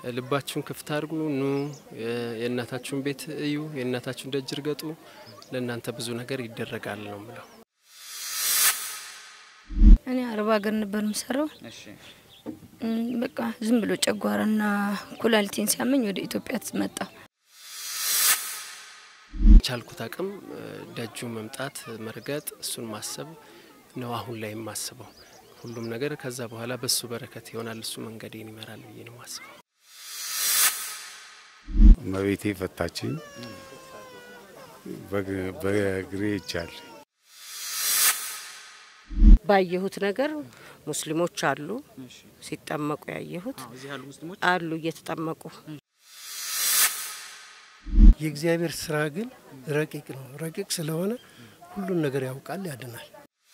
ልባችሁን ክፍት አድርጉ፣ ኑ የእናታችሁን ቤት እዩ፣ የእናታችሁን ደጅ እርገጡ፣ ለእናንተ ብዙ ነገር ይደረጋል ነው ምለው። እኔ አረብ ሀገር ነበር የምሰራው። በቃ ዝም ብሎ ጨጓራና ኩላሊቴን ሲያመኝ ወደ ኢትዮጵያ መጣ። ቻልኩት አቅም ደጁ መምጣት መርገጥ፣ እሱን ማሰብ ነው አሁን ላይ የማስበው። ሁሉም ነገር ከዛ በኋላ በሱ በረከት ይሆናል፣ እሱ መንገዴን ይመራል ብዬ ነው ማስበው። እመቤቴ ፈታችኝ፣ በእግሬ ይቻል ባየሁት ነገር ሙስሊሞች አሉ ሲጠመቁ ያየሁት አሉ እየተጠመቁ የእግዚአብሔር ስራ ግን ረቂቅ ነው። ረቂቅ ስለሆነ ሁሉን ነገር ያውቃል፣ ያድናል።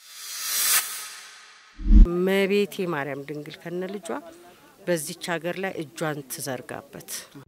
እመቤቴ ማርያም ድንግል ከነ ልጇ በዚች ሀገር ላይ እጇን ትዘርጋበት።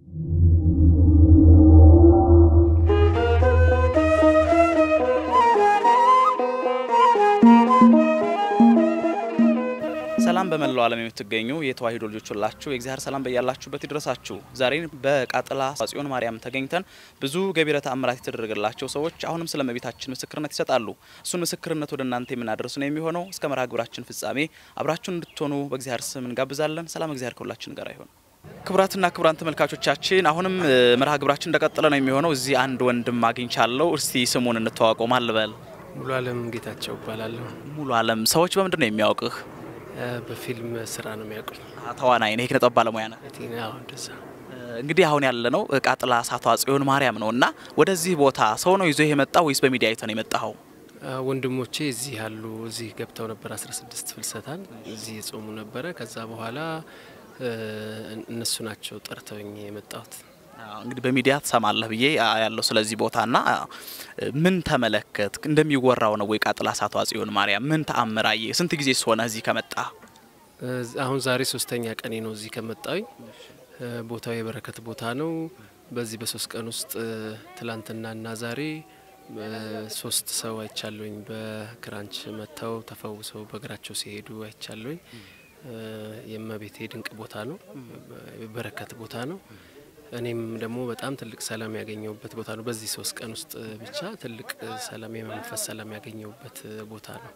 ሰላም በመላው ዓለም የምትገኙ የተዋሂዶ ልጆች ሁላችሁ የእግዚአብሔር ሰላም በያላችሁበት ይድረሳችሁ። ዛሬ በቃጥላ ጽዮን ማርያም ተገኝተን ብዙ ገቢረ ተአምራት የተደረገላቸው ሰዎች አሁንም ስለ እመቤታችን ምስክርነት ይሰጣሉ። እሱን ምስክርነት ወደ እናንተ የምናደርስ ነው የሚሆነው። እስከ መርሃ ግብራችን ፍጻሜ አብራችሁን እንድትሆኑ በእግዚአብሔር ስም እንጋብዛለን። ሰላም እግዚአብሔር ከሁላችን ጋር ይሁን። ክቡራትና ክቡራን ተመልካቾቻችን አሁንም መርሃ ግብራችን እንደቀጠለ ነው የሚሆነው። እዚህ አንድ ወንድም አግኝቻለሁ። እስቲ ስሙን እንተዋወቀው። ማን ልበል? ሙሉ አለም ጌታቸው እባላለሁ። ሙሉ አለም ሰዎች በምንድን ነው የሚያውቅህ? በፊልም ስራ ነው የሚያውቁኝ። ተዋናይ ነህ፣ የኪነ ጥበብ ባለሙያ ነህ። እንደዛ እንግዲህ አሁን ያለ ነው ቃጥላ ሳቷ ጽዮን ማርያም ነው እና ወደዚህ ቦታ ሰው ነው ይዞ የመጣው ወይስ በሚዲያ አይተህ ነው የመጣኸው? ወንድሞቼ እዚህ ያሉ እዚህ ገብተው ነበር 16 ፍልሰታን እዚህ የጾሙ ነበረ። ከዛ በኋላ እነሱ ናቸው ጠርተውኝ የመጣሁት። እንግዲህ በሚዲያ ትሰማለህ ብዬ ያለው ስለዚህ ቦታና ምን ተመለከት? እንደሚወራው ነው ወይ ቃጥላ ሳቷ ጽዮን ማርያም ምን ተአምር አየህ? ስንት ጊዜ ሆነ እዚህ ከመጣ? አሁን ዛሬ ሶስተኛ ቀኔ ነው እዚህ ከመጣሁኝ። ቦታው የበረከት ቦታ ነው። በዚህ በሶስት ቀን ውስጥ ትላንትናና ዛሬ ሶስት ሰው አይቻለሁኝ። በክራንች መጥተው ተፈውሰው በእግራቸው ሲሄዱ አይቻለሁኝ። የእመቤቴ ድንቅ ቦታ ነው። የበረከት ቦታ ነው። እኔም ደግሞ በጣም ትልቅ ሰላም ያገኘሁበት ቦታ ነው። በዚህ ሶስት ቀን ውስጥ ብቻ ትልቅ ሰላም የመንፈስ ሰላም ያገኘሁበት ቦታ ነው።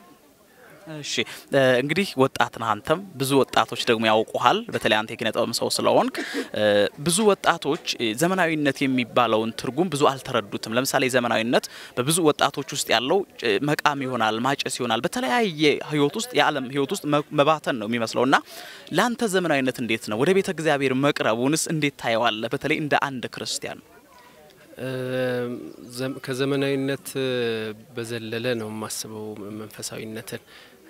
እሺ እንግዲህ ወጣት ነህ አንተም፣ ብዙ ወጣቶች ደግሞ ያውቁሃል። በተለይ አንተ የኪነ ጥበብ ሰው ስለሆንክ ብዙ ወጣቶች ዘመናዊነት የሚባለውን ትርጉም ብዙ አልተረዱትም። ለምሳሌ ዘመናዊነት በብዙ ወጣቶች ውስጥ ያለው መቃም ይሆናል፣ ማጨስ ይሆናል፣ በተለያየ ህይወት ውስጥ የዓለም ህይወት ውስጥ መባተን ነው የሚመስለው እና ለአንተ ዘመናዊነት እንዴት ነው? ወደ ቤተ እግዚአብሔር መቅረቡንስ እንዴት ታየዋለህ? በተለይ እንደ አንድ ክርስቲያን ከዘመናዊነት በዘለለ ነው የማስበው መንፈሳዊነትን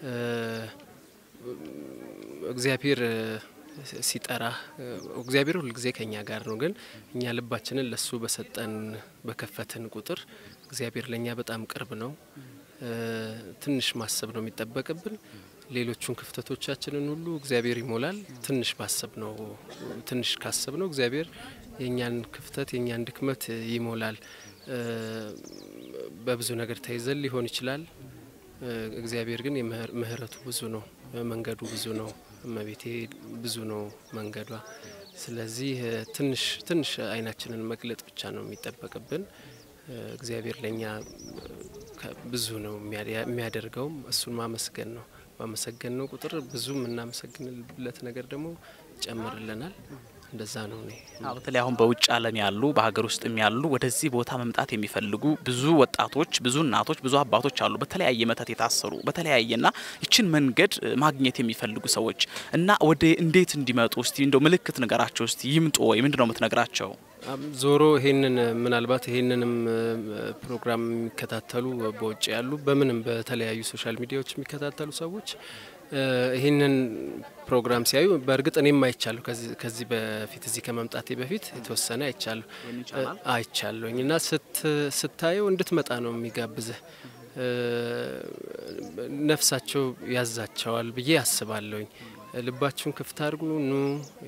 እግዚአብሔር ሲጠራ እግዚአብሔር ሁልጊዜ ከኛ ጋር ነው። ግን እኛ ልባችንን ለሱ በሰጠን በከፈትን ቁጥር እግዚአብሔር ለእኛ በጣም ቅርብ ነው። ትንሽ ማሰብ ነው የሚጠበቅብን። ሌሎቹን ክፍተቶቻችንን ሁሉ እግዚአብሔር ይሞላል። ትንሽ ማሰብ ነው። ትንሽ ካሰብ ነው እግዚአብሔር የእኛን ክፍተት የእኛን ድክመት ይሞላል። በብዙ ነገር ተይዘን ሊሆን ይችላል። እግዚአብሔር ግን ምሕረቱ ብዙ ነው፣ መንገዱ ብዙ ነው። እመቤቴ ብዙ ነው መንገዷ። ስለዚህ ትንሽ ትንሽ አይናችንን መግለጥ ብቻ ነው የሚጠበቅብን። እግዚአብሔር ለእኛ ብዙ ነው የሚያደርገውም፣ እሱን ማመስገን ነው። ባመሰገን ነው ቁጥር ብዙ የምናመሰግንለት ነገር ደግሞ ይጨምርልናል። እንደዛ ነው። እኔ በተለይ አሁን በውጭ ዓለም ያሉ በሀገር ውስጥም ያሉ ወደዚህ ቦታ መምጣት የሚፈልጉ ብዙ ወጣቶች፣ ብዙ እናቶች፣ ብዙ አባቶች አሉ በተለያየ መተት የታሰሩ በተለያየና ይችን መንገድ ማግኘት የሚፈልጉ ሰዎች እና ወደ እንዴት እንዲመጡ እስቲ እንደው ምልክት ንገራቸው እስቲ ይምጡ ወይ ምንድን ነው የምትነግራቸው? ዞሮ ይሄንን ምናልባት ይሄንንም ፕሮግራም የሚከታተሉ በውጭ ያሉ በምንም በተለያዩ ሶሻል ሚዲያዎች የሚከታተሉ ሰዎች ይህንን ፕሮግራም ሲያዩ በእርግጥ እኔም አይቻለሁ። ከዚህ በፊት እዚህ ከመምጣቴ በፊት የተወሰነ አይቻለሁ አይቻለሁኝ እና ስታየው እንድትመጣ ነው የሚጋብዝህ። ነፍሳቸው ያዛቸዋል ብዬ አስባለሁኝ። ልባችሁን ክፍት አድርጉ፣ ኑ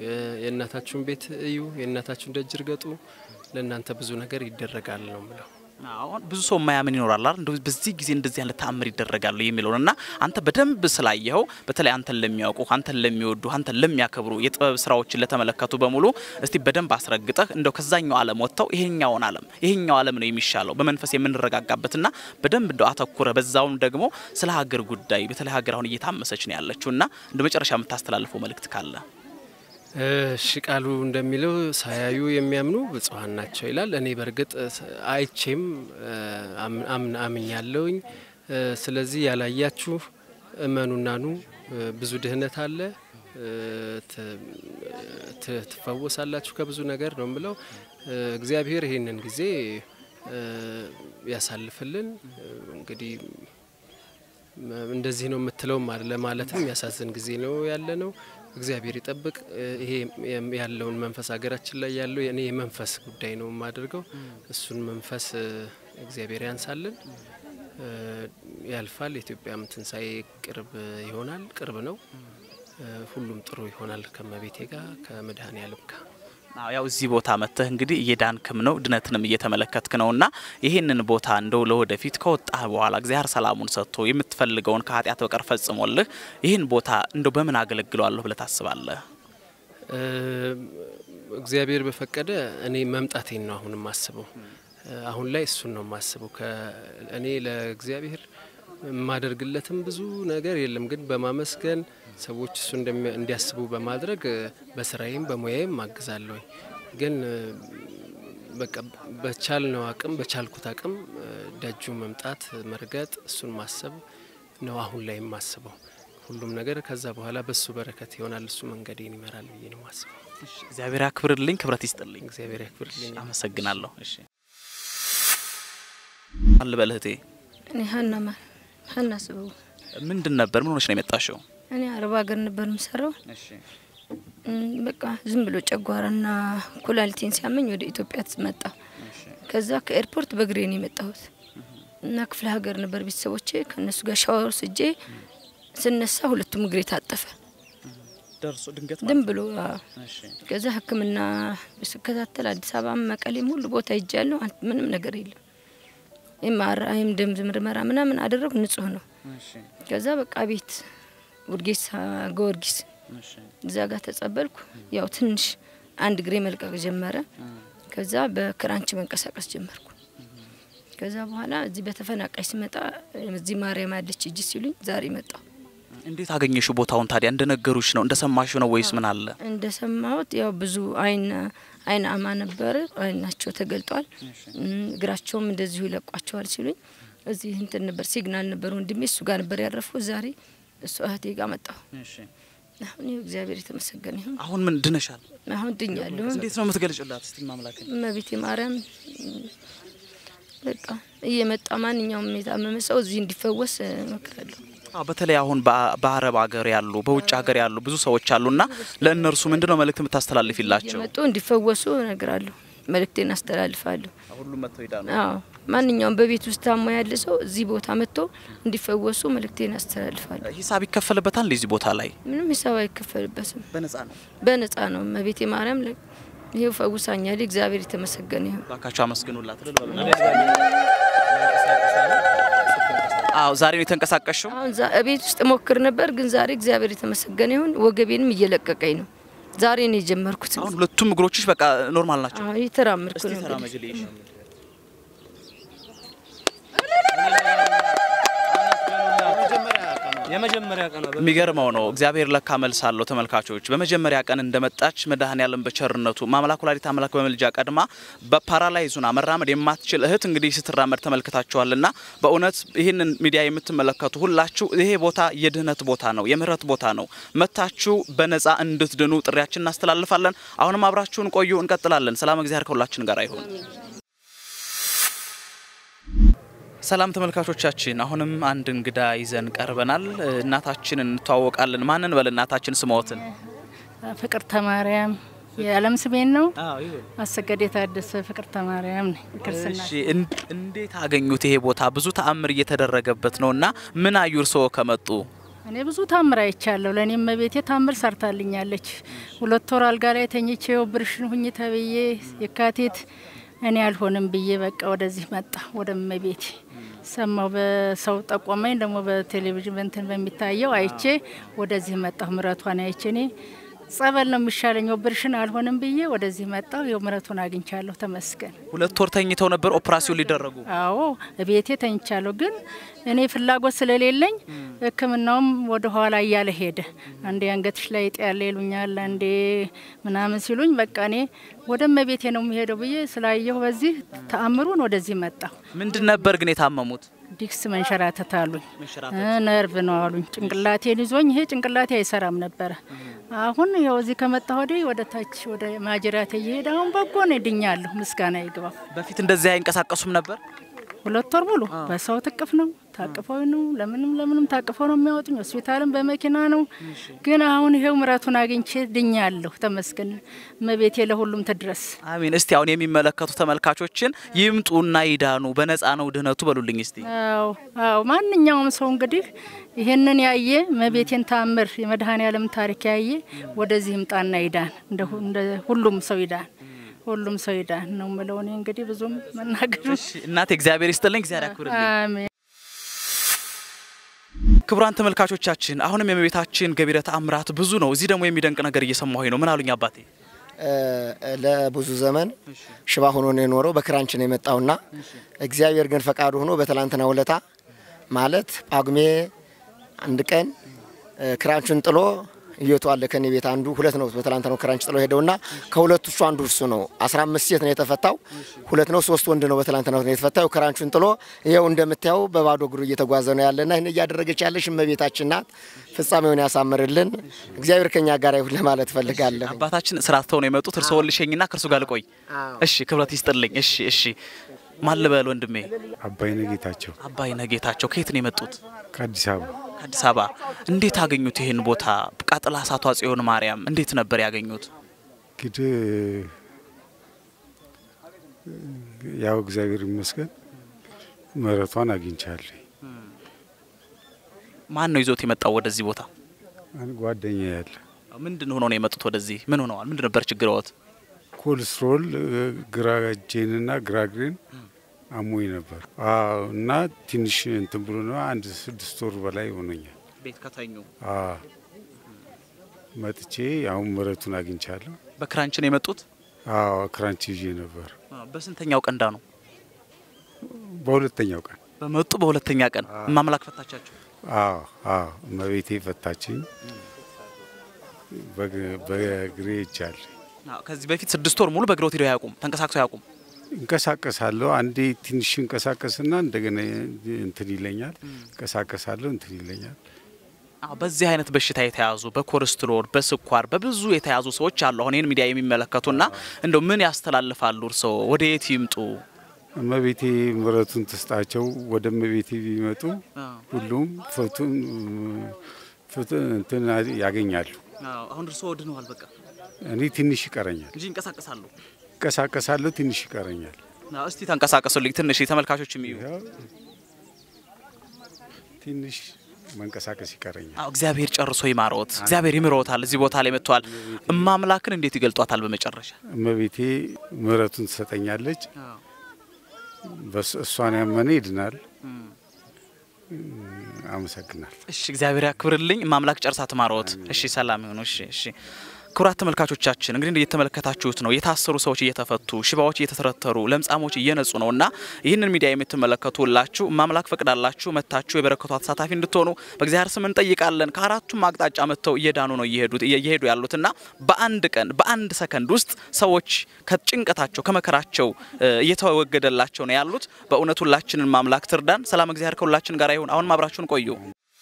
የእናታችሁን ቤት እዩ፣ የእናታችሁን ደጅ እርገጡ፣ ለእናንተ ብዙ ነገር ይደረጋል ነው ምለው። አሁን ብዙ ሰው የማያምን ይኖራል አይደል? እንደው በዚህ ጊዜ እንደዚህ ያለ ተአምር ይደረጋሉ የሚለውን እና አንተ በደንብ ስላየኸው በተለይ አንተን ለሚያውቁ አንተን ለሚወዱ አንተን ለሚያከብሩ የጥበብ ስራዎችን ለተመለከቱ በሙሉ እስቲ በደንብ አስረግጠህ እንደው ከዛኛው ዓለም ወጥተው ይሄኛውን ዓለም ይሄኛው ዓለም ነው የሚሻለው በመንፈስ የምንረጋጋበትና በደንብ እንደው አተኩረ በዛውም ደግሞ ስለ ሀገር ጉዳይ በተለይ ሀገር አሁን እየታመሰች ነው ያለችው እና እንደ መጨረሻ የምታስተላልፈው መልእክት ካለ እሺ ቃሉ እንደሚለው ሳያዩ የሚያምኑ ብፁዓን ናቸው ይላል። እኔ በእርግጥ አይቼም አምን አምኛለሁኝ። ስለዚህ ያላያችሁ እመኑና ኑ። ብዙ ድህነት አለ፣ ትፈወሳላችሁ ከብዙ ነገር ነው የምለው። እግዚአብሔር ይህንን ጊዜ ያሳልፍልን። እንግዲህ እንደዚህ ነው የምትለውም ለማለትም ያሳዝን ጊዜ ነው ያለ ነው። እግዚአብሔር ይጠብቅ። ይሄ ያለውን መንፈስ ሀገራችን ላይ ያለው እኔ የመንፈስ ጉዳይ ነው የማደርገው። እሱን መንፈስ እግዚአብሔር ያንሳልን። ያልፋል። የኢትዮጵያም ትንሣኤ ቅርብ ይሆናል። ቅርብ ነው። ሁሉም ጥሩ ይሆናል ከመቤቴ ጋር ከመድኃኔ ዓለም ጋር ያው እዚህ ቦታ መጥተህ እንግዲህ እየዳንክም ነው ድነትንም እየተመለከትክ ነው እና ይህንን ቦታ እንደው ለወደፊት ከወጣህ በኋላ እግዚአብሔር ሰላሙን ሰጥቶ የምትፈልገውን ከኃጢአት በቀር ፈጽሞልህ ይህን ቦታ እንደው በምን አገለግለዋለሁ ብለህ ታስባለህ? እግዚአብሔር በፈቀደ እኔ መምጣቴን ነው አሁን የማስበው። አሁን ላይ እሱን ነው የማስበው። እኔ ለእግዚአብሔር የማደርግለትም ብዙ ነገር የለም፣ ግን በማመስገን ሰዎች እሱ እንዲያስቡ በማድረግ በስራዬም በሙያዬም አግዛለሁኝ። ግን በቃ በቻልነው አቅም በቻልኩት አቅም ደጁ መምጣት መርገጥ፣ እሱን ማሰብ ነው አሁን ላይ የማስበው። ሁሉም ነገር ከዛ በኋላ በሱ በረከት ይሆናል። እሱ መንገዴን ይመራል ብዬ ነው ማስበው። እግዚአብሔር ያክብርልኝ፣ ክብረት ይስጥልኝ። እግዚአብሔር ያክብርልኝ። አመሰግናለሁ። እሺ አልበል እህቴ፣ እኔ ሀና ማ ሀና ስበው ምንድን ነበር ምን ሆነሽ ነው የመጣሽው? እኔ አረብ ሀገር ነበር የምሰራው። በቃ ዝም ብሎ ጨጓራና ኩላሊቴን ሲያመኝ ወደ ኢትዮጵያ መጣ። ከዛ ከኤርፖርት በእግሬ ነው የመጣሁት እና ክፍለ ሀገር ነበር ቤተሰቦቼ። ከእነሱ ጋር ሻወር ወስጄ ስነሳ ሁለቱም እግሬ ታጠፈ። ደርሶ ድንገት ድም ብሎ ከዛ ሕክምና ስከታተል አዲስ አበባ መቀሌም ሁሉ ቦታ ሄጃለሁ። ምንም ነገር የለም። ኤምአርአይም ደም ምርመራ ምናምን አደረጉ፣ ንጹህ ነው። ከዛ በቃ ቤት ውርጌሳ ጊዮርጊስ እዛ ጋር ተጸበልኩ። ያው ትንሽ አንድ እግሬ መልቀቅ ጀመረ። ከዛ በክራንች መንቀሳቀስ ጀመርኩ። ከዛ በኋላ እዚህ በተፈናቃይ ሲመጣ እዚህ ማርያም አለች እጅ ሲሉኝ ዛሬ መጣሁ። እንዴት አገኘሽው ቦታውን ታዲያ? እንደነገሩሽ ነው እንደሰማሽ ነው ወይስ ምን አለ? እንደሰማሁት ያው ብዙ አይን አይን አማ ነበር፣ አይናቸው ተገልጧል፣ እግራቸውም እንደዚሁ ይለቋቸዋል ሲሉኝ እዚህ እንትን ነበር ሲግናል ነበር ወንድሜ እሱ ጋር ነበር ያረፍኩት። ዛሬ እሱ እህቴ ጋር መጣሁ። አሁን ይኸው እግዚአብሔር የተመሰገነ ይሁን። አሁን ምን ድነሻል? አሁን ድኛለሁ። እንዴት ነው የምትገልጭላት? እስቲ ማምላክ እመቤቴ ማርያም በቃ እየመጣ ማንኛውም የታመመ ሰው እዚህ እንዲፈወስ እመክራለሁ። አዎ በተለይ አሁን በአረብ ሀገር ያሉ በውጭ ሀገር ያሉ ብዙ ሰዎች አሉና ለእነርሱ ምንድነው መልእክት የምታስተላልፊላቸው? እየመጡ እንዲፈወሱ እነግራለሁ፣ መልእክቴን አስተላልፋለሁ። ሁሉም መጥተው ይዳኑ። አዎ ማንኛውም በቤት ውስጥ ታሞ ያለ ሰው እዚህ ቦታ መጥቶ እንዲፈወሱ መልእክቴን አስተላልፋለሁ። ሂሳብ ይከፈልበታል እዚህ ቦታ ላይ? ምንም ሂሳብ አይከፈልበትም፣ በነጻ ነው። በነጻ ነው። እመቤቴ ማርያም ለ- ይኸው ፈውሳኛል። እግዚአብሔር የተመሰገነ ይሁን። ባካችሁ አመስግኑላት። እልል በሉና። አዎ ዛሬ ነው የተንቀሳቀሽው? አሁን ዛ- ቤት ውስጥ ሞክር ነበር፣ ግን ዛሬ እግዚአብሔር የተመሰገነ ይሁን። ወገቤንም እየለቀቀኝ ነው። ዛሬ ነው የጀመርኩት። አሁን ሁለቱም እግሮችሽ በቃ ኖርማል ናቸው። አዎ እየተራመድኩ እስቲ ነው። እንግዲህ ተራመጅልኝ። የመጀመሪያ ቀን ነው። የሚገርመው ነው። እግዚአብሔር ለካ መልስ አለው። ተመልካቾች በመጀመሪያ ቀን እንደመጣች መድኃኔዓለም በቸርነቱ ማምላክ ወላዲተ አምላክ በመልጃ ቀድማ በፓራላይዙና መራመድ የማትችል እህት እንግዲህ ስትራመድ ተመልክታችኋልና በእውነት ይህንን ሚዲያ የምትመለከቱ ሁላችሁ ይሄ ቦታ የድህነት ቦታ ነው፣ የምህረት ቦታ ነው። መታችሁ በነጻ እንድትድኑ ጥሪያችን እናስተላልፋለን። አሁንም አብራችሁን ቆዩ፣ እንቀጥላለን። ሰላም እግዚአብሔር ከሁላችን ጋር ይሁን። ሰላም ተመልካቾቻችን፣ አሁንም አንድ እንግዳ ይዘን ቀርበናል። እናታችንን እንተዋወቃለን። ማንን በል እናታችን ስሞትን? ፍቅርተ ማርያም የዓለም ስሜን ነው። አሰገድ የታደሰ ፍቅርተ ማርያም ነኝ። ክርስትና እሺ፣ እን- እንዴት አገኙት? ይሄ ቦታ ብዙ ተአምር እየተደረገበት ነው እና ምን አዩ እርስዎ ከመጡ? እኔ ብዙ ታምር አይቻለሁ። ለእኔም መቤቴ ታምር ሰርታልኛለች። ሁለት ወር አልጋ ላይ ተኝቼ ኦፕሬሽን ሁኝ ተብዬ የካቲት እኔ አልሆንም ብዬ በቃ ወደዚህ መጣ ወደ እመቤቴ ሰማው በሰው ጠቆመኝ። ደግሞ በቴሌቪዥን በንትን በሚታየው አይቼ ወደዚህ መጣሁ። ምረቷን አይቼ እኔ ጸበል ነው የሚሻለኝ ኦፕሬሽን አልሆንም ብዬ ወደዚህ መጣሁ። ይኸው ምረቱን አግኝቻለሁ። ተመስገን። ሁለት ወር ተኝተው ነበር ኦፕራሲዮን ሊደረጉ። አዎ ቤቴ ተኝቻለሁ። ግን እኔ ፍላጎት ስለሌለኝ ሕክምናውም ወደ ኋላ እያለ ሄደ። አንዴ አንገትሽ ላይ እጢ ያለ ይሉኛል፣ አንዴ ምናምን ሲሉኝ በቃ እኔ ወደ እመቤቴ ነው የሚሄደው ብዬ ስላየሁ በዚህ ተአምሩን ወደዚህ መጣሁ። ምንድን ነበር ግን የታመሙት? ዲክስ መንሸራተት አሉኝ። ነርቭ ነው አሉኝ። ጭንቅላቴን ይዞኝ ይሄ ጭንቅላቴ አይሰራም ነበረ። አሁን ይኸው እዚህ ከመጣ ወዲህ ወደ ታች ወደ ማጅራቴ እየሄደ አሁን በጎ ነው ድኛለሁ። ምስጋና ይግባው። በፊት እንደዚህ አይንቀሳቀሱም ነበር። ሁለት ወር ሙሉ በሰው ትቅፍ ነው ታቅፈው ነው ለምንም ለምንም ታቅፈው ነው የሚያወጡኝ። ሆስፒታልም በመኪና ነው። ግን አሁን ይሄው ምረቱን አግኝቼ ድኛለሁ። ተመስገን። እመቤቴ ለሁሉም ትድረስ። አሚን። እስቲ አሁን የሚመለከቱ ተመልካቾችን ይምጡና ይዳኑ፣ በነፃ ነው ድህነቱ በሉልኝ እስቲ። አዎ አዎ፣ ማንኛውም ሰው እንግዲህ ይሄንን ያየ እመቤቴን ታምር የመድኃኔ ዓለም ታሪክ ያየ ወደዚህ ይምጣና ይዳን፣ እንደ ሁ- እንደ ሁሉም ሰው ይዳን፣ ሁሉም ሰው ይዳን ነው የምለው። እኔ እንግዲህ ብዙም መናገር እሺ እናቴ እግዚአብሔር ይስጥልኝ፣ እግዚአብሔር ያክብርልኝ። አሜን። ክቡራን ተመልካቾቻችን አሁንም የእመቤታችን ገቢረ ተአምራት ብዙ ነው። እዚህ ደግሞ የሚደንቅ ነገር እየሰማሁኝ ነው። ምን አሉኝ አባቴ? ለብዙ ዘመን ሽባ ሆኖ ነው የኖረው። በክራንች ነው የመጣውና እግዚአብሔር ግን ፈቃዱ ሆኖ በትላንትና ውለታ ማለት ጳጉሜ አንድ ቀን እ፣ ክራንቹን ጥሎ እየቱ አለ ከኔ ቤት አንዱ ሁለት ነው። በትላንት ነው ክራንች ጥሎ ሄደውና ከሁለቱ እሱ አንዱ እሱ ነው። 15 ሴት ነው የተፈታው፣ ሁለት ነው ሶስት ወንድ ነው በትላንት ነው የተፈታው። ክራንቹን ጥሎ ይኸው እንደምታየው በባዶ እግሩ እየተጓዘ ነው ያለና ይህን እያደረገች ያለሽ እመቤታችን ናት። ፍጻሜውን ያሳምርልን እግዚአብሔር ከኛ ጋር ይሁን ለማለት ፈልጋለሁ። አባታችን ስራ ትተው ነው የመጡት። እርስዎን ልሸኝና ከእርሱ ጋር ልቆይ። እሺ፣ ክብረት ይስጥልኝ። እሺ፣ እሺ። ማን ልበል ወንድሜ? አባይነህ ጌታቸው አባይነህ ጌታቸው። ከየት ነው የመጡት? ከአዲስ አበባ ከአዲስ አበባ። እንዴት አገኙት ይህን ቦታ? ቃጥላ እሳቷ ጽዮን ማርያም እንዴት ነበር ያገኙት? እንግዲህ ያው እግዚአብሔር ይመስገን ምሕረቷን አግኝቻለሁ። ማን ነው ይዞት የመጣው ወደዚህ ቦታ? አንድ ጓደኛ ያለ ምንድን ሆኖ ነው የመጡት ወደዚህ? ምን ሆነዋል? ምንድን ነበር ችግረዎት? ኮልስትሮል ግራ እጄንና ግራ እግሬን አሞኝ ነበር። አዎ እና ትንሽ እንትን ብሎ ነው አንድ ስድስት ወር በላይ ሆኖኛል። ቤት ከተኙ አዎ መጥቼ አሁን ምሕረቱን አግኝቻለሁ። በክራንች ነው የመጡት? አዎ ክራንች ይዤ ነበር። በስንተኛው ቀንዳ ነው በሁለተኛው ቀን በመጡ? በሁለተኛ ቀን ማምላክ ፈታቻቸው? አዎ አዎ እመቤቴ ፈታችኝ። በግ- በእግሬ ይቻል አዎ፣ ከዚህ በፊት ስድስት ወር ሙሉ በእግሮት ሄደው አያውቁም? ተንቀሳቅሰው አያውቁም? እንቀሳቀሳለሁ። አንዴ ትንሽ እንቀሳቀስና እንደገና እንትን ይለኛል። እንቀሳቀሳለሁ፣ እንትን ይለኛል። አዎ፣ በዚህ አይነት በሽታ የተያዙ በኮሌስትሮል፣ በስኳር፣ በብዙ የተያዙ ሰዎች አሉ። አሁን ይህን ሚዲያ የሚመለከቱና እንደው ምን ያስተላልፋሉ? እርስዎ ወደ የት ይምጡ? እመቤቴ ምሕረቱን ትስጣቸው። ወደ እመቤቴ ቢመጡ ሁሉም ፍቱን ፍቱን እንትን ያገኛሉ። አሁን እርስዎ ድነዋል በቃ እኔ ትንሽ ይቀረኛል። እንጂ ይንቀሳቀሳሉ። እንቀሳቀሳለሁ፣ ትንሽ ይቀረኛል። አዎ፣ እስቲ ተንቀሳቀሱልኝ ትንሽ ተመልካቾች የሚዩ ይኸው ትንሽ መንቀሳቀስ ይቀረኛል። አዎ፣ እግዚአብሔር ጨርሶ ይማረዎት። እግዚአብሔር ይምረዎታል። እዚህ ቦታ ላይ መጥተዋል። እማምላክን እንዴት ይገልጧታል? በመጨረሻ እመቤቴ ምሕረቱን ትሰጠኛለች። በስ- እሷን ያመነ ይድናል። አመሰግናል። እሺ እግዚአብሔር ያክብርልኝ። ማምላክ ጨርሳ ትማረዎት። እሺ ሰላም ይሁኑ። እሺ እሺ። ክቡራት ተመልካቾቻችን እንግዲህ እየተመለከታችሁት ነው። የታሰሩ ሰዎች እየተፈቱ፣ ሽባዎች እየተተረተሩ፣ ለምጻሞች እየነጹ ነው እና ይህንን ሚዲያ የምትመለከቱ ሁላችሁ ማምላክ ፈቅዳላችሁ መታችሁ የበረከቱ ተሳታፊ እንድትሆኑ በእግዚአብሔር ስም እንጠይቃለን። ከአራቱም አቅጣጫ መጥተው እየዳኑ ነው እየሄዱት እየሄዱ ያሉትና በአንድ ቀን በአንድ ሰከንድ ውስጥ ሰዎች ከጭንቀታቸው ከመከራቸው እ፣ እየተወገደላቸው ነው ያሉት። በእውነት ሁላችንን ማምላክ ትርዳን። ሰላም እግዚአብሔር ከሁላችን ጋር ይሁን። አሁንም አብራችሁን ቆዩ።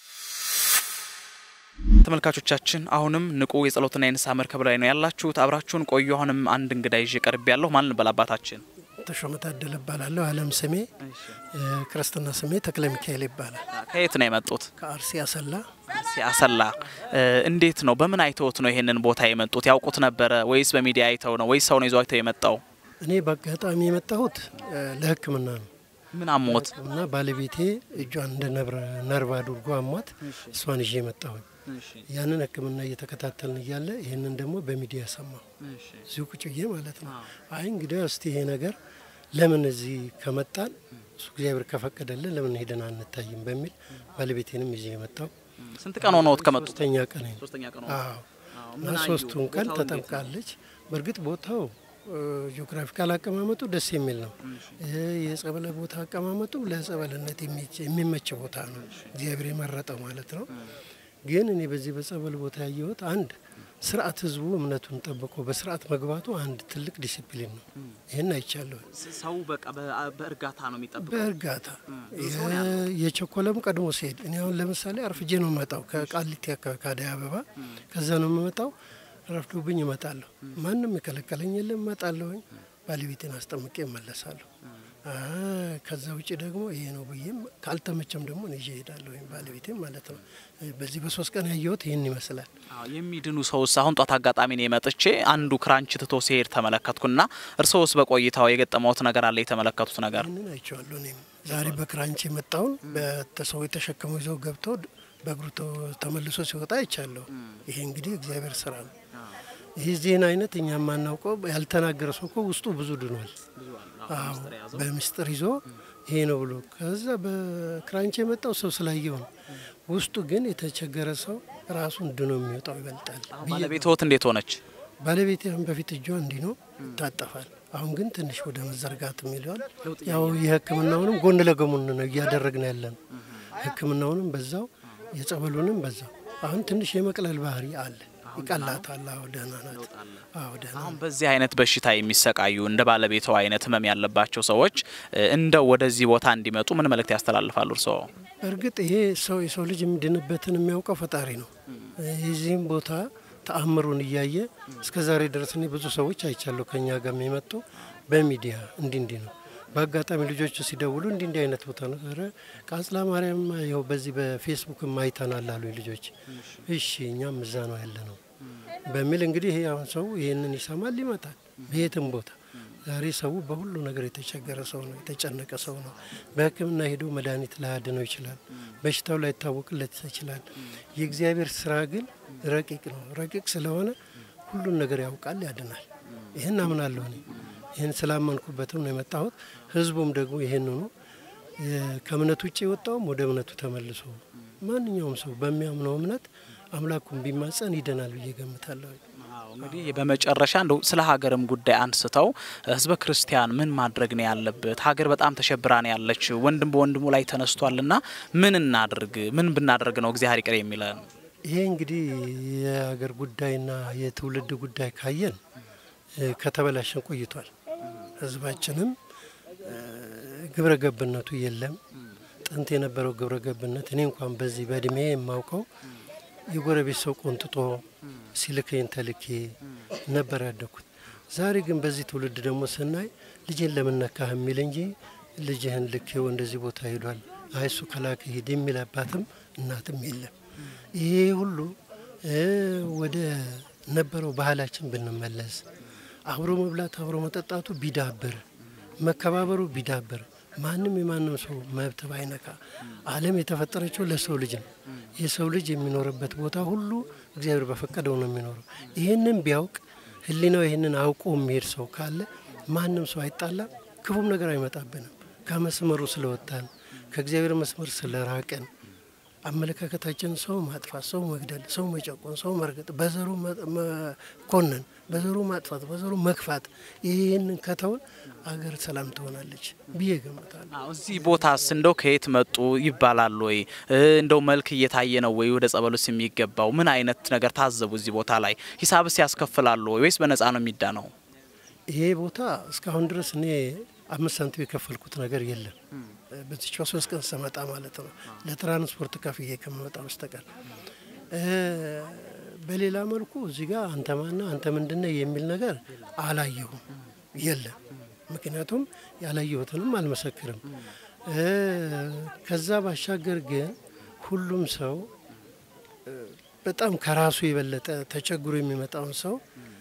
ተመልካቾቻችን አሁንም ንቁ የጸሎትና የንስሐ መርከብ ላይ ነው ያላችሁት። አብራችሁን ቆዩ። አሁንም አንድ እንግዳ ይዤ ቀርብ ያለሁ ማን እንበል አባታችን? ተሾመ ታደለ እባላለሁ። አለም ስሜ ክርስትና ስሜ ተክለ ሚካኤል ይባላል። ከየት ነው የመጡት? ከአርሲ አሰላ ሲያሰላ። እንዴት ነው በምን አይተውት ነው ይሄንን ቦታ የመጡት? ያውቁት ነበረ ወይስ በሚዲያ አይተው ነው ወይስ ሰው ነው ይዟቸው የመጣው? እኔ በአጋጣሚ የመጣሁት እ፣ ለሕክምና ነው። ምን አሞት? ሕክምና ባለቤቴ እጇን እንደ ነብረ- ነርቭ አድርጎ አሟት እሷን ይዤ መጣሁኝ። ያንን ሕክምና እየተከታተልን እያለ ይህንን ደግሞ በሚዲያ ሰማሁ። እዚሁ ቁጭ ብዬ ማለት ነው። አይ እንግዲህ እስቲ ይሄ ነገር ለምን እዚህ ከመጣን እሱ እግዚአብሔር ከፈቀደልን ለምን ሄደን አንታይም በሚል ባለቤቴንም ይዤ የመጣው ስንት ቀን ሆነዎት ከመጡ? ሶስተኛ ቀን ነው። ሶስተኛ ቀን አዎ እና ምን አዩ? ሶስቱን ቀን ቦታው እንዴት ነው? ተጠምቃለች። በእርግጥ ቦታው ጂኦግራፊካል አቀማመጡ ደስ የሚል ነው። የጸበለ ቦታ አቀማመጡ ለጸበልነት የሚች- የሚመች ቦታ ነው፣ እግዚአብሔር የመረጠው ማለት ነው። ግን እኔ በዚህ በጸበል ቦታ ያየሁት አንድ ስርዓት ህዝቡ እምነቱን ጠብቆ በስርዓት መግባቱ አንድ ትልቅ ዲሲፕሊን ነው። ይህን አይቻለሁ። ሰው በቃ በእርጋታ ነው የሚጠብቀው። በእርጋታ የቸኮለም ቀድሞ ሲሄድ እኔ አሁን ለምሳሌ አርፍጄ ነው የምመጣው ከቃሊቲ አካባቢ ከአደይ አበባ ከዛ ነው የምመጣው። ረፍዶብኝ እመጣለሁ። ማንም የከለከለኝ የለም። እመጣለሁኝ ባለቤቴን አስጠምቄ እመለሳለሁ። አ ከዛ ውጭ ደግሞ ይሄ ነው ብዬም ካልተመቸም ደግሞ እኔ ይዤ እሄዳለሁ ወይም ባለቤቴም ማለት ነው። በዚህ በሶስት ቀን ያየሁት ይህን ይመስላል። አዎ፣ የሚድኑ ሰውስ አሁን ጧት አጋጣሚ ነው የመጥቼ አንዱ ክራንች ትቶ ሲሄድ ተመለከትኩና እርስዎስ በቆይታው የገጠመውት ነገር አለ የተመለከቱት ነገር? ይህንን አይቼዋለሁ። እኔም ዛሬ በክራንች የመጣውን በሰው የተሸከሙ ይዘው ገብተው በእግሩ ተ- ተመልሶ ሲወጣ አይቻለሁ። ይሄ እንግዲህ እግዚአብሔር ስራ ነው። ይህ ዜና አይነት እኛ የማናውቀው ያልተናገረ ሰው እኮ ውስጡ ብዙ ድኗል። አዎ በምስጢር ይዞ ይሄ ነው ብሎ ከዛ በክራንች የመጣው ሰው ስላየው ነው። ውስጡ ግን የተቸገረ ሰው ራሱን ድኖ የሚወጣው ይበልጣል። ብዬ ባለቤትዎት እንዴት ሆነች? ባለቤቴ አሁን በፊት እጇ እንዲህ ነው ይታጠፋል። አሁን ግን ትንሽ ወደ መዘርጋት የሚለዋል። ያው የሕክምናውንም ጎን ለጎን ነው እያደረግን ያለ ነው። ሕክምናውንም በዛው የጸበሉንም በዛው አሁን ትንሽ የመቅለል ባህሪ አለ። ይቀላታል። አዎ ደህና ናት። አዎ ደህና አሁን በዚህ አይነት በሽታ የሚሰቃዩ እንደ ባለቤትዎ አይነት ህመም ያለባቸው ሰዎች እ፣ እንደው ወደዚህ ቦታ እንዲመጡ ምን መልእክት ያስተላልፋሉ እርስዎ? እርግጥ ይሄ ሰው የሰው ልጅ የሚድንበትን የሚያውቀው ፈጣሪ ነው። የዚህም ቦታ ተአምሩን እያየ እስከ ዛሬ ድረስ እኔ ብዙ ሰዎች አይቻለሁ ከኛ ጋር የመጡ በሚዲያ እንዲህ እንዲህ ነው። በአጋጣሚ ልጆቹ ሲደውሉ እንዲህ እንዲህ አይነት ቦታ ነው። ኧረ ቃጽላ ማርያም ይኸው በዚህ በፌስቡክ አይተናል አሉ ልጆች። እሺ እኛም እዛ ነው ያለ ነው በሚል እንግዲህ ይሄ አሁን ሰው ይህንን ይሰማል ይመጣል። በየትም ቦታ ዛሬ ሰው በሁሉ ነገር የተቸገረ ሰው ነው፣ የተጨነቀ ሰው ነው። በሕክምና ሄዶ መድኃኒት ላያድነው ይችላል። በሽታው ላይታወቅለት ይችላል። የእግዚአብሔር ስራ ግን ረቂቅ ነው። ረቂቅ ስለሆነ ሁሉን ነገር ያውቃል፣ ያድናል። ይህን አምናለሁ እኔ። ይህን ስላመንኩበትም ነው የመጣሁት። ህዝቡም ደግሞ ይህንኑ የ- ከእምነት ውጭ የወጣውም ወደ እምነቱ ተመልሶ ማንኛውም ሰው በሚያምነው እምነት አምላኩን ቢማጸን ይደናል ብዬ ገምታለሁ። አዎ፣ እንግዲህ በመጨረሻ እንደው ስለ ሀገርም ጉዳይ አንስተው ህዝበ ክርስቲያን ምን ማድረግ ነው ያለበት? ሀገር በጣም ተሸብራ ነው ያለች። ወንድም በወንድሙ ላይ ተነስቷልና ምን እናድርግ? ምን ብናደርግ ነው እግዚአብሔር ይቅር የሚለን? ይሄ እንግዲህ የሀገር ጉዳይና የትውልድ ጉዳይ ካየን እ፣ ከተበላሸን ቆይቷል። ህዝባችንም እ፣ ግብረ ገብነቱ የለም። ጥንት የነበረው ግብረ ገብነት እኔ እንኳን በዚህ በእድሜ የማውቀው የጎረቤት ሰው ቆንጥጦ ሲልከኝ ተልኬ ነበር ያደግኩት። ዛሬ ግን በዚህ ትውልድ ደግሞ ስናይ ልጄን ለምነካህ የሚል እንጂ ልጅህን ልኬው እንደዚህ ቦታ ሄዷል፣ አይ እሱ ከላከ ሂድ የሚል አባትም እናትም የለም። ይሄ ሁሉ እ፣ ወደ ነበረው ባህላችን ብንመለስ አብሮ መብላት አብሮ መጠጣቱ ቢዳብር መከባበሩ ቢዳብር ማንም የማንም ሰው መብት ባይነካ ዓለም የተፈጠረችው ለሰው ልጅ ነው። የሰው ልጅ የሚኖርበት ቦታ ሁሉ እግዚአብሔር በፈቀደው ነው የሚኖረው። ይህንን ቢያውቅ ሕሊናው ይህንን አውቆ የሚሄድ ሰው ካለ ማንም ሰው አይጣላም፣ ክፉም ነገር አይመጣብንም። ከመስመሩ ስለወጣን ከእግዚአብሔር መስመር ስለራቅን አመለካከታችን ሰው ማጥፋት፣ ሰው መግደል፣ ሰው መጨቆን፣ ሰው መርገጥ፣ በዘሩ መ- መኮነን፣ በዘሩ ማጥፋት፣ በዘሩ መግፋት ይህንን ከተውን አገር ሰላም ትሆናለች ብዬ ገምታለሁ። አዎ፣ እዚህ ቦታስ እንደው ከየት መጡ ይባላል ወይ? እ፣ እንደው መልክ እየታየ ነው ወይ ወደ ጸበሉስ የሚገባው? ምን አይነት ነገር ታዘቡ? እዚህ ቦታ ላይ ሂሳብስ ያስከፍላሉ ወይ ወይስ በነፃ ነው የሚዳነው? ይሄ ቦታ እስካሁን ድረስ እኔ አምስት ሳንቲም የከፈልኩት ነገር የለም። በዚች ሶስት ቀን ስመጣ ማለት ነው ለትራንስፖርት ከፍዬ ከምመጣ በስተቀር እ፣ በሌላ መልኩ እዚህ ጋር አንተ ማና አንተ ምንድነው የሚል ነገር አላየሁም፣ የለም። ምክንያቱም ያላየሁትንም አልመሰክርም። እ፣ ከዛ ባሻገር ግን ሁሉም ሰው እ፣ በጣም ከራሱ የበለጠ ተቸግሮ የሚመጣውን ሰው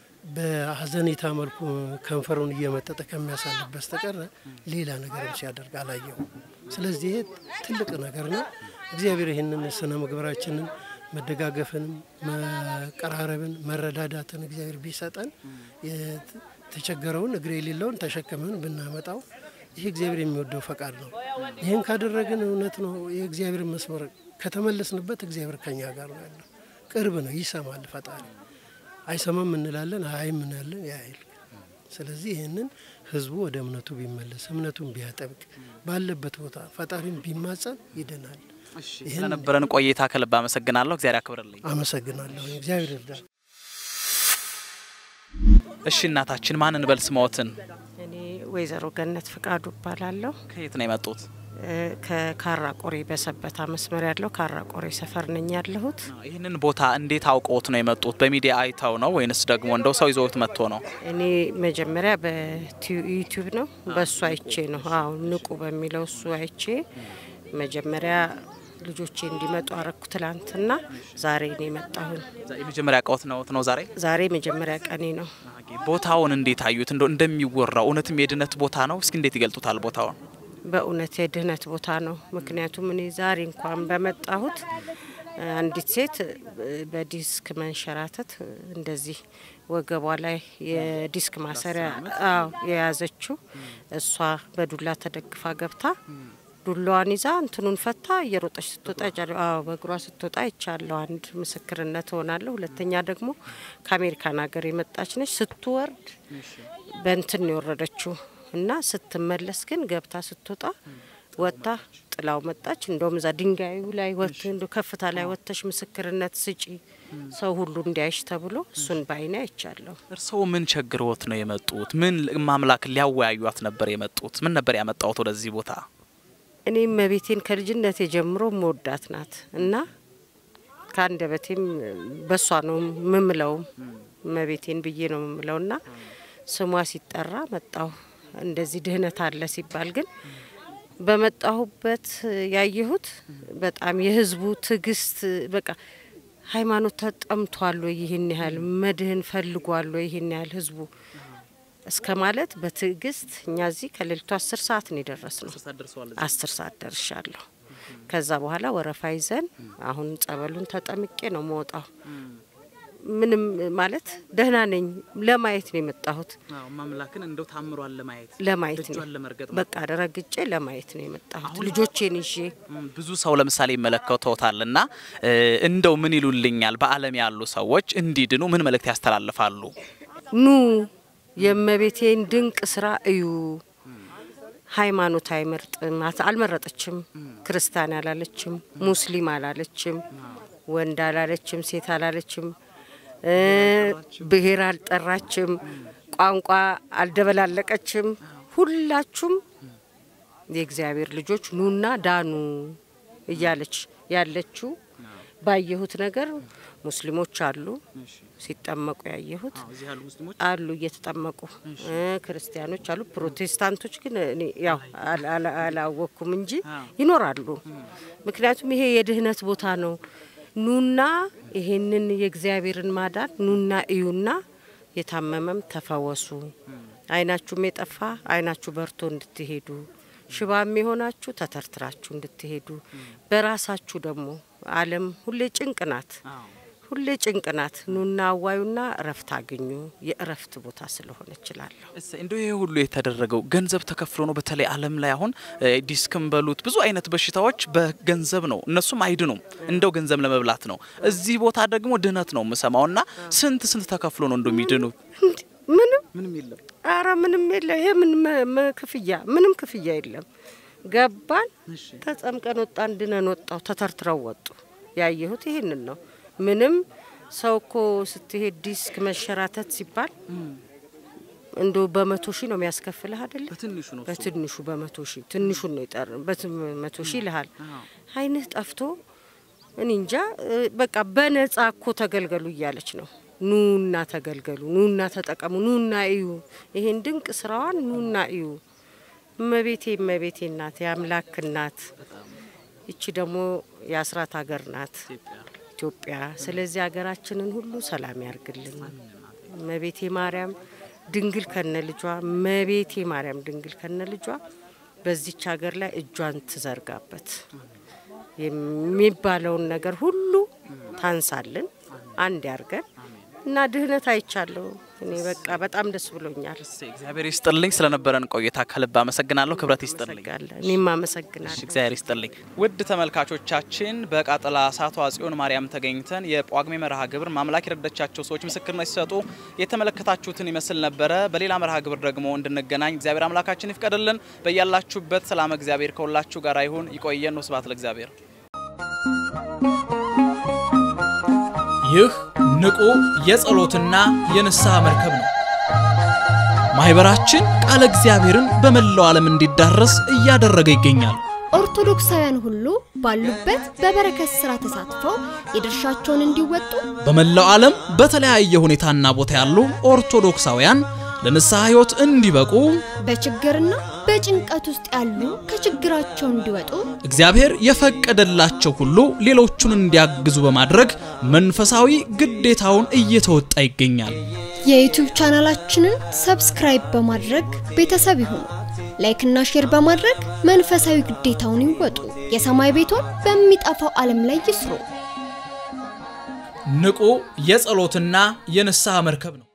በሀዘኔታ መልኩ ከንፈሩን እየመጠጠ ከሚያሳልፍ በስተቀር ሌላ ነገርም ሲያደርግ አላየሁም። ስለዚህ ይሄ ትልቅ ነገር ነው። እግዚአብሔር ይህንን ስነ ምግባራችንን መደጋገፍንም፣ መቀራረብን፣ መረዳዳትን እግዚአብሔር ቢሰጠን የተቸገረውን እግር የሌለውን ተሸክመን ብናመጣው ይህ እግዚአብሔር የሚወደው ፈቃድ ነው። ይህን ካደረግን እውነት ነው የእግዚአብሔር መስመር ከተመለስንበት እግዚአብሔር ከኛ ጋር ነው ያለው። ቅርብ ነው፣ ይሰማል ፈጣሪ። አይሰማም እንላለን፣ አይም እንላለን፣ ያይል ስለዚህ ይህንን ህዝቡ ወደ እምነቱ ቢመለስ እምነቱን ቢያጠብቅ ባለበት ቦታ ፈጣሪን ቢማጸን ይድናል። ስለነበረን ቆይታ ከልብ አመሰግናለሁ። እግዚአብሔር ያክብርልኝ። አመሰግናለሁ። እግዚአብሔር ይርዳል። እሺ እናታችን ማን እንበል ስሞትን? እኔ ወይዘሮ ገነት ፍቃዱ እባላለሁ። ከየት ነው የመጡት? ከካራ ቆሬ በሰበታ መስመር ያለው ካራ ቆሬ ሰፈር ነኝ ያለሁት። ይህንን ቦታ እንዴት አውቀውት ነው የመጡት? በሚዲያ አይተው ነው ወይንስ ደግሞ እንደው ሰው ይዘውት መጥቶ ነው? እኔ መጀመሪያ በዩቲዩብ ነው በእሱ አይቼ ነው። አዎ ንቁ በሚለው እሱ አይቼ መጀመሪያ ልጆቼ እንዲመጡ አረኩ ትላንትና። ዛሬ ነው የመጣሁኝ። የመጀመሪያ እቃዎት ነው ነው ዛሬ ዛሬ መጀመሪያ ቀኔ ነው። ቦታውን እንዴት አዩት? እንደው እንደሚወራው እውነትም የድነት ቦታ ነው? እስኪ እንዴት ይገልጡታል ቦታውን? በእውነት የድህነት ቦታ ነው። ምክንያቱም እኔ ዛሬ እንኳን በመጣሁት አንዲት ሴት በዲስክ መንሸራተት እንደዚህ ወገቧ ላይ የዲስክ ማሰሪያ አዎ የያዘችው እሷ በዱላ ተደግፋ ገብታ ዱላዋን ይዛ እንትኑን ፈታ እየሮጠች ስትወጣ አዎ በእግሯ ስትወጣ ይቻለሁ። አንድ ምስክርነት ሆናለሁ። ሁለተኛ ደግሞ ከአሜሪካን ሀገር የመጣች ነች። ስትወርድ በእንትን ነው የወረደችው እና ስትመለስ ግን ገብታ ስትወጣ ወጥታ ጥላው መጣች። እንደውም እዛ ድንጋዩ ላይ ወጥ እንደ ከፍታ ላይ ወጥተሽ ምስክርነት ስጪ ሰው ሁሉ እንዲያይሽ ተብሎ እሱን በአይኔ አይቻለሁ። እርስዎ ምን ቸግሮት ነው የመጡት? ምን ማምላክ ሊያወያዩት ነበር የመጡት? ምን ነበር ያመጣውት ወደዚህ ቦታ? እኔም መቤቴን ከልጅነቴ ጀምሮ መወዳት ናት እና ከአንደበቴም በሷ ነው ምምለውም መቤቴን ብዬ ነው ምምለው እና ስሟ ሲጠራ መጣሁ። እንደዚህ ድህነት አለ ሲባል ግን በመጣሁበት ያየሁት በጣም የህዝቡ ትዕግስት በቃ ሃይማኖት ተጠምቷል ወይ ይህን ያህል መድህን ፈልጓል ወይ ይህን ያህል ህዝቡ እስከ ማለት በትዕግስት እኛ እዚህ ከሌሊቱ አስር ሰዓት ነው የደረስ ነው። አስር ሰዓት ደርሻለሁ። ከዛ በኋላ ወረፋ ይዘን አሁን ጸበሉን ተጠምቄ ነው መወጣው። ምንም ማለት ደህና ነኝ። ለማየት ነው የመጣሁት። ማምላክን እንደው ታምሯል ለማየት ለማየት ነው በቃ ረግጬ ለማየት ነው የመጣሁት ልጆቼን ይዤ። ብዙ ሰው ለምሳሌ ይመለከተውታል እና እንደው ምን ይሉልኛል? በዓለም ያሉ ሰዎች እንዲድኑ ምን መልእክት ያስተላልፋሉ? ኑ የእመቤቴን ድንቅ ስራ እዩ። ሃይማኖት አይመርጥም፣ አልመረጠችም። ክርስቲያን አላለችም፣ ሙስሊም አላለችም፣ ወንድ አላለችም፣ ሴት አላለችም፣ ብሔር አልጠራችም፣ ቋንቋ አልደበላለቀችም። ሁላችሁም የእግዚአብሔር ልጆች ኑና ዳኑ እያለች ያለችው ባየሁት ነገር ሙስሊሞች አሉ ሲጠመቁ ያየሁት አሉ እየተጠመቁ ክርስቲያኖች አሉ። ፕሮቴስታንቶች ግን እኔ ያው አላወቅኩም እንጂ ይኖራሉ። ምክንያቱም ይሄ የድህነት ቦታ ነው። ኑና ይሄንን የእግዚአብሔርን ማዳን ኑና እዩና የታመመም ተፈወሱ፣ አይናችሁም የጠፋ አይናችሁ በርቶ እንድትሄዱ፣ ሽባም የሆናችሁ ተተርትራችሁ እንድትሄዱ በራሳችሁ ደግሞ ዓለም ሁሌ ጭንቅ ናት ሁሌ ጭንቅ ናት። ኑና አዋዩና እረፍት አግኙ። የእረፍት ቦታ ስለሆነ እችላለሁ። እንደው ይሄ ሁሉ የተደረገው ገንዘብ ተከፍሎ ነው። በተለይ ዓለም ላይ አሁን ዲስክም በሉት ብዙ አይነት በሽታዎች በገንዘብ ነው፣ እነሱም አይድኑም። እንደው ገንዘብ ለመብላት ነው። እዚህ ቦታ ደግሞ ድህነት ነው የምሰማው። እና ስንት ስንት ተከፍሎ ነው እንደው የሚድኑ? ምንም ምንም የለም። አረ ምንም የለ። ይሄ ምን ክፍያ? ምንም ክፍያ የለም። ገባን፣ ተጸምቀን ወጣን፣ ድነን ወጣው፣ ተተርትረው ወጡ። ያየሁት ይህንን ነው። ምንም ሰው እኮ ስትሄድ ዲስክ መሸራተት ሲባል እንዶ በመቶ ሺህ ነው የሚያስከፍልህ አይደለ? በትንሹ ነው በትንሹ በመቶ ሺህ ትንሹን ነው ይጠር በመቶ ሺህ ይልሃል። አይንህ ጠፍቶ እኔ እንጃ በቃ በነጻ እኮ ተገልገሉ እያለች ነው። ኑና ተገልገሉ፣ ኑና ተጠቀሙ፣ ኑና እዩ፣ ይሄን ድንቅ ስራዋን ኑና እዩ። እመቤቴ እመቤቴ ናት፣ የአምላክ ናት። ይቺ ደግሞ የአስራት ሀገር ናት ኢትዮጵያ። ስለዚህ ሀገራችንን ሁሉ ሰላም ያርግልን። እመቤቴ ማርያም ድንግል ከነ ልጇ እመቤቴ ማርያም ድንግል ከነ ልጇ በዚች ሀገር ላይ እጇን ትዘርጋበት። የሚባለውን ነገር ሁሉ ታንሳልን፣ አንድ ያርገን። እና ድህነት አይቻለሁ። እኔ በቃ በጣም ደስ ብሎኛል። እግዚአብሔር ይስጥልኝ። ስለነበረን ቆይታ ከልብ አመሰግናለሁ። ክብረት ይስጥልኝ። እኔም አመሰግናለሁ። እግዚአብሔር ይስጥልኝ። ውድ ተመልካቾቻችን በቃጠላ ሳቷ ጽዮን ማርያም ተገኝተን የጳጉሜ መርሃ ግብር ማምላክ የረዳቻቸው ሰዎች ምስክርነት ሲሰጡ የተመለከታችሁትን ይመስል ነበረ። በሌላ መርሃ ግብር ደግሞ እንድንገናኝ እግዚአብሔር አምላካችን ይፍቀድልን። በያላችሁበት ሰላም እግዚአብሔር ከሁላችሁ ጋር ይሁን። ይቆየን። ስብሐት ለእግዚአብሔር። ይህ ንቁ የጸሎትና የንስሐ መርከብ ነው። ማህበራችን ቃለ እግዚአብሔርን በመላው ዓለም እንዲዳረስ እያደረገ ይገኛል። ኦርቶዶክሳውያን ሁሉ ባሉበት በበረከት ስራ ተሳትፈው የድርሻቸውን እንዲወጡ በመላው ዓለም በተለያየ ሁኔታና ቦታ ያሉ ኦርቶዶክሳውያን ለንስሐ ሕይወት እንዲበቁ በችግርና በጭንቀት ውስጥ ያሉ ከችግራቸው እንዲወጡ እግዚአብሔር የፈቀደላቸው ሁሉ ሌሎቹን እንዲያግዙ በማድረግ መንፈሳዊ ግዴታውን እየተወጣ ይገኛል። የዩቲዩብ ቻናላችንን ሰብስክራይብ በማድረግ ቤተሰብ ይሁኑ። ላይክና ሼር በማድረግ መንፈሳዊ ግዴታውን ይወጡ። የሰማይ ቤቶን በሚጠፋው ዓለም ላይ ይስሩ። ንቁ የጸሎትና የንስሐ መርከብ ነው።